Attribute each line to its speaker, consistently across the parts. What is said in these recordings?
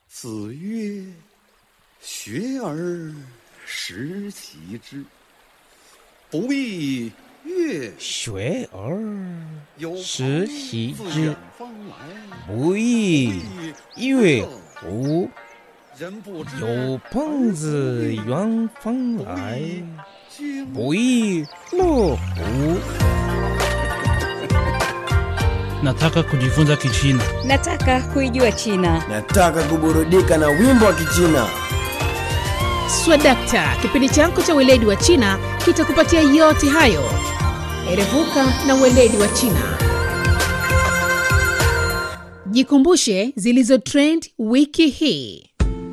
Speaker 1: 子曰：“学而时习之，不亦乐
Speaker 2: 学而
Speaker 1: 有
Speaker 2: 时
Speaker 1: 朋
Speaker 2: 习 之
Speaker 1: 自远，方来，
Speaker 2: 不亦乐乎？
Speaker 1: 人不知
Speaker 2: 有朋自远方来，
Speaker 1: 君
Speaker 2: 不亦乐乎？
Speaker 3: Nataka kujifunza Kichina.
Speaker 4: Nataka kuijua China.
Speaker 5: Nataka kuburudika na wimbo wa Kichina.
Speaker 6: Swadakta, kipindi chako cha weledi wa China kitakupatia yote hayo. Erevuka na weledi wa China. Jikumbushe zilizo trend wiki hii.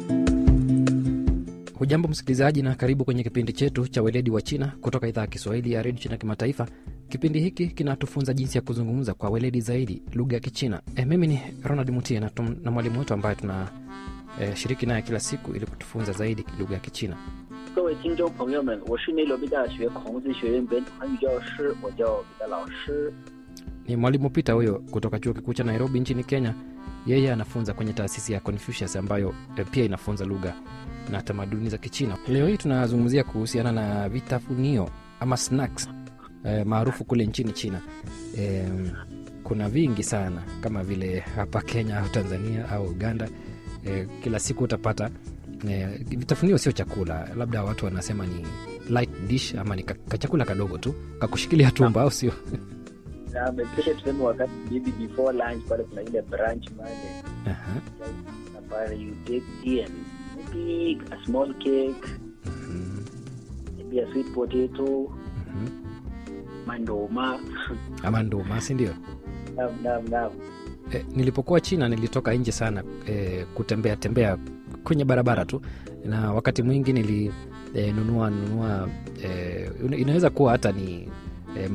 Speaker 7: Hujambo msikilizaji, na karibu kwenye kipindi chetu cha weledi wa China kutoka idhaa ya Kiswahili ya redio China Kimataifa. Kipindi hiki kinatufunza jinsi ya kuzungumza kwa weledi zaidi lugha ya Kichina. E, mimi ni Ronald Mutie na, tum- na mwalimu wetu ambaye tuna e, shiriki naye kila siku ili kutufunza zaidi lugha ya Kichina.
Speaker 8: 各位听众朋友们，我是内罗毕大学孔子学院本土汉语教师，我叫彼得老师。
Speaker 7: Ni mwalimu Peter huyo kutoka chuo kikuu cha Nairobi nchini Kenya. Yeye anafunza kwenye taasisi ya Confucius ambayo e, pia inafunza lugha na tamaduni za Kichina. Leo hii tunazungumzia kuhusiana na vitafunio ama snacks e, maarufu kule nchini China. E, kuna vingi sana kama vile hapa Kenya au Tanzania au Uganda. E, kila siku utapata e, vitafunio sio chakula, labda watu wanasema ni light dish ama ni ka- kachakula kadogo tu kakushikilia tumbo, au sio?
Speaker 8: Na mepesha tuseme wakati maybe before lunch pale kuna ile brunch pale
Speaker 7: Aha.
Speaker 8: na pale you take tea and maybe a small cake,
Speaker 7: Mhm.
Speaker 8: maybe a sweet potato,
Speaker 7: Mhm.
Speaker 8: mandoma.
Speaker 7: ama nduma si ndio
Speaker 8: Naam, naam, naam.
Speaker 7: e, nilipokuwa china nilitoka nje sana e, kutembea tembea kwenye barabara tu na wakati mwingi nilinunua e, nunua nunua e, ina- inaweza kuwa hata ni